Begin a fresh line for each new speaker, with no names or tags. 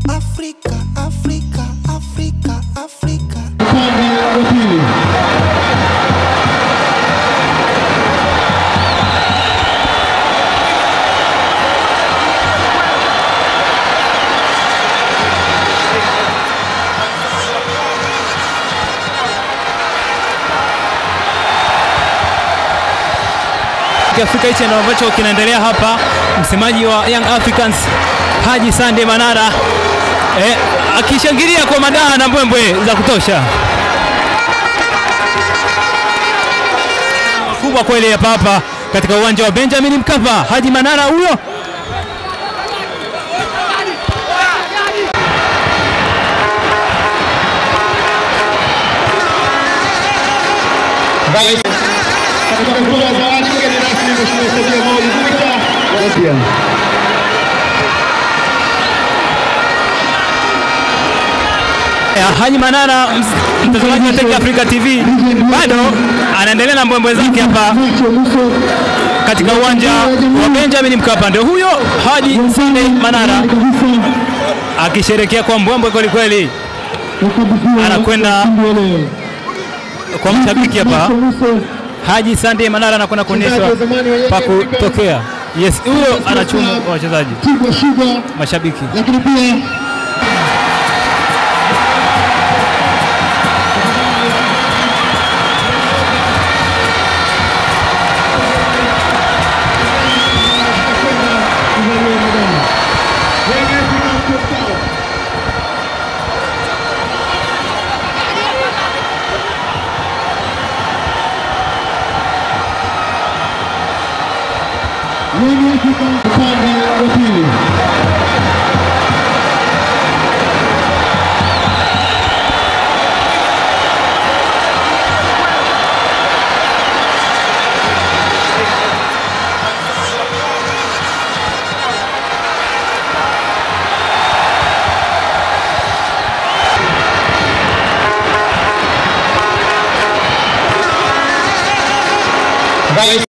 Afrika, Afrika, Afrika, Afrika.
upande wa pili.
Afrika hichi ndio ambacho kinaendelea hapa. Msemaji wa Young Africans Haji Sande Manara eh, akishangilia kwa madaha na mbwembwe za kutosha. Kubwa kweli hapa hapa katika uwanja wa Benjamin Mkapa. Haji Manara huyo
Rais katika kutoa zawadi mgeni rasmi Mheshimiwa Sadia Maulid Victor Ghasia.
Ya, Haji Manara ms- mtazamaji wa Tech Africa TV bado anaendelea na mbwembwe zake hapa
Mwisho mwisho
katika uwanja wa Benjamin Mkapa. Ndio huyo Haji Sande Manara
kabisa
akisherekea kwa mbwembwe kweli kweli
ukabidhiwa
Anakwenda-
ushindi wa leo.
kwa mashabiki hapa.
Mwisho mwisho
Haji Sande Manara anakwenda kuonyeshwa pa kutokea. Yes, huyo anachuma wachezaji
Tigwa Sugar
mashabiki.
lakini pia Young Africans upande wa pili. Rais